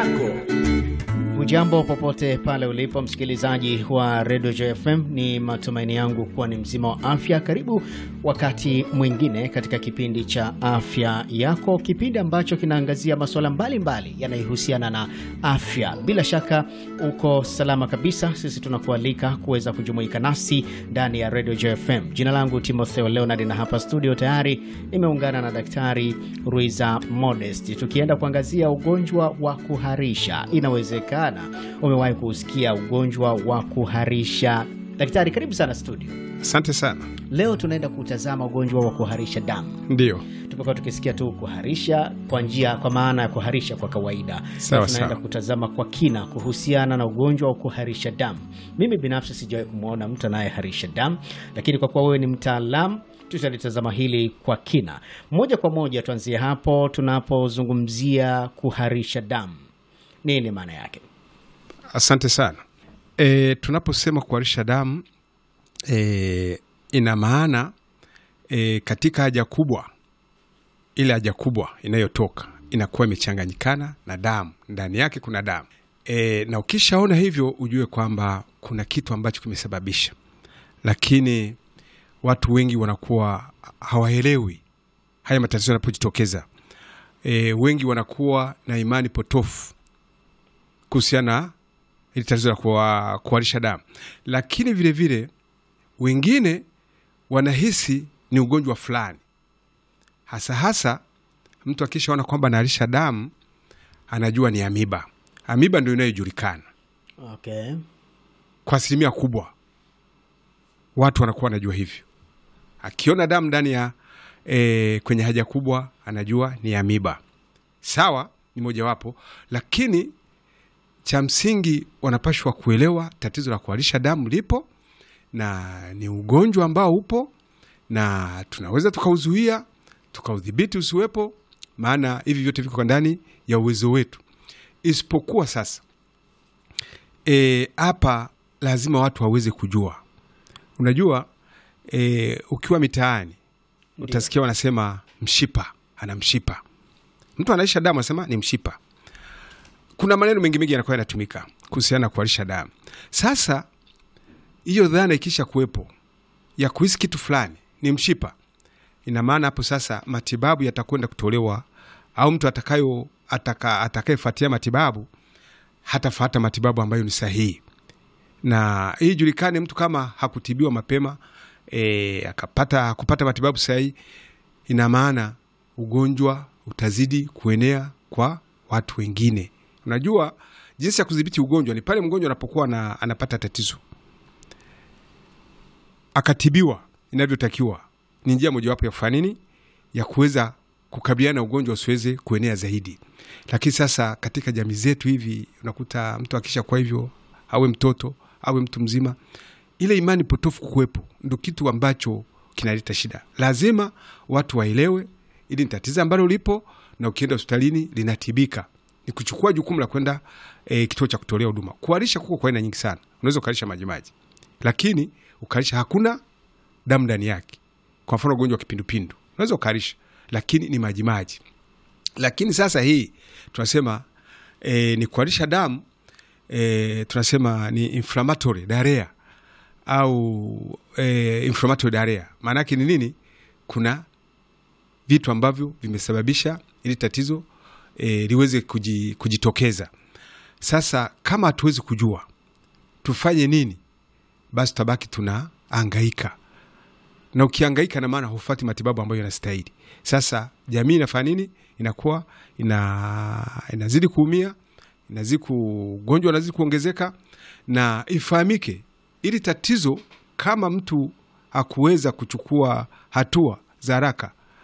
yako. Hujambo popote pale ulipo msikilizaji wa Radio JFM, ni matumaini yangu kuwa ni mzima wa afya. Karibu wakati mwingine katika kipindi cha afya yako, kipindi ambacho kinaangazia masuala mbalimbali yanayohusiana na afya. Bila shaka uko salama kabisa. Sisi tunakualika kuweza kujumuika nasi ndani ya Radio JFM. Jina langu Timotheo Leonard, na hapa studio tayari nimeungana na Daktari Ruiza Modest, tukienda kuangazia ugonjwa wa kuharisha. Inawezekana umewahi kusikia ugonjwa wa kuharisha. Daktari, karibu sana studio. Asante sana. Leo tunaenda kutazama ugonjwa wa kuharisha damu. Ndio, Tumekuwa tukisikia tu kuharisha kwa njia, kwa maana ya kuharisha kwa kawaida. Sawa, Leo tunaenda sawa. kutazama kwa kina kuhusiana na ugonjwa wa kuharisha damu. Mimi binafsi sijawahi kumwona mtu anayeharisha damu, lakini kwa kuwa wewe ni mtaalamu tutalitazama hili kwa kina. Moja kwa moja tuanzie hapo tunapozungumzia kuharisha damu, nini maana yake? asante sana. E, tunaposema kuharisha damu e, ina maana e, katika haja kubwa, ile haja kubwa inayotoka inakuwa imechanganyikana na damu, ndani yake kuna damu e, na ukishaona hivyo ujue kwamba kuna kitu ambacho kimesababisha, lakini watu wengi wanakuwa hawaelewi haya matatizo yanapojitokeza. E, wengi wanakuwa na imani potofu kuhusiana na hili tatizo la kuwa- kuharisha damu, lakini vilevile vile, wengine wanahisi ni ugonjwa fulani, hasa hasa mtu akishaona kwamba anaharisha damu anajua ni amiba. Amiba ndio inayojulikana Okay. kwa asilimia kubwa, watu wanakuwa wanajua hivyo. Akiona damu ndani ya e, kwenye haja kubwa anajua ni amiba. Sawa, ni mojawapo, lakini cha msingi wanapashwa kuelewa tatizo la kuharisha damu lipo na ni ugonjwa ambao upo na tunaweza tukauzuia tukaudhibiti usiwepo, maana hivi vyote viko ndani ya uwezo wetu, isipokuwa sasa e, hapa lazima watu waweze kujua. Unajua e, ukiwa mitaani utasikia wanasema mshipa, ana mshipa. Mtu anaisha damu anasema ni mshipa. Kuna maneno mengi mengi yanakuwa yanatumika kuhusiana na kuharisha damu. Sasa hiyo dhana ikisha kuwepo ya kuhisi kitu fulani ni mshipa, ina maana hapo sasa matibabu yatakwenda kutolewa, au mtu atakayo ataka, atakayefuatia matibabu hatafuata matibabu ambayo ni sahihi, na hii ijulikane, mtu kama hakutibiwa mapema e, akapata hakupata matibabu sahihi, ina maana ugonjwa utazidi kuenea kwa watu wengine. Unajua jinsi ya kudhibiti ugonjwa ni pale mgonjwa anapokuwa na, anapata tatizo akatibiwa inavyotakiwa, ni njia mojawapo ya kufanya nini, ya kuweza kukabiliana na ugonjwa usiweze kuenea zaidi. Lakini sasa katika jamii zetu hivi unakuta mtu akisha kwa hivyo, awe mtoto awe mtu mzima, ile imani potofu kuwepo ndo kitu ambacho kinaleta shida. Lazima watu waelewe ili ni tatizo ambalo lipo, na ukienda hospitalini linatibika. Ni kuchukua jukumu la kwenda e, kituo cha kutolea huduma. Kuharisha kuko kwa aina nyingi sana. Unaweza ukaharisha majimaji, lakini ukaharisha hakuna damu ndani yake. Kwa mfano ugonjwa wa kipindupindu unaweza ukaharisha, lakini ni majimaji. Lakini sasa hii tunasema e, ni kuharisha damu e, tunasema ni inflammatory diarrhea au e, inflammatory diarrhea. Maana yake ni nini? Kuna vitu ambavyo vimesababisha ili tatizo e, liweze kuji, kujitokeza. Sasa kama hatuwezi kujua tufanye nini, basi tutabaki tunaangaika, na ukiangaika na maana hufati matibabu ambayo yanastahili. Sasa jamii inafanya nini? Inakuwa ina, inazidi kuumia, inazidi ku- ugonjwa unazidi kuongezeka, na ifahamike ili tatizo kama mtu hakuweza kuchukua hatua za haraka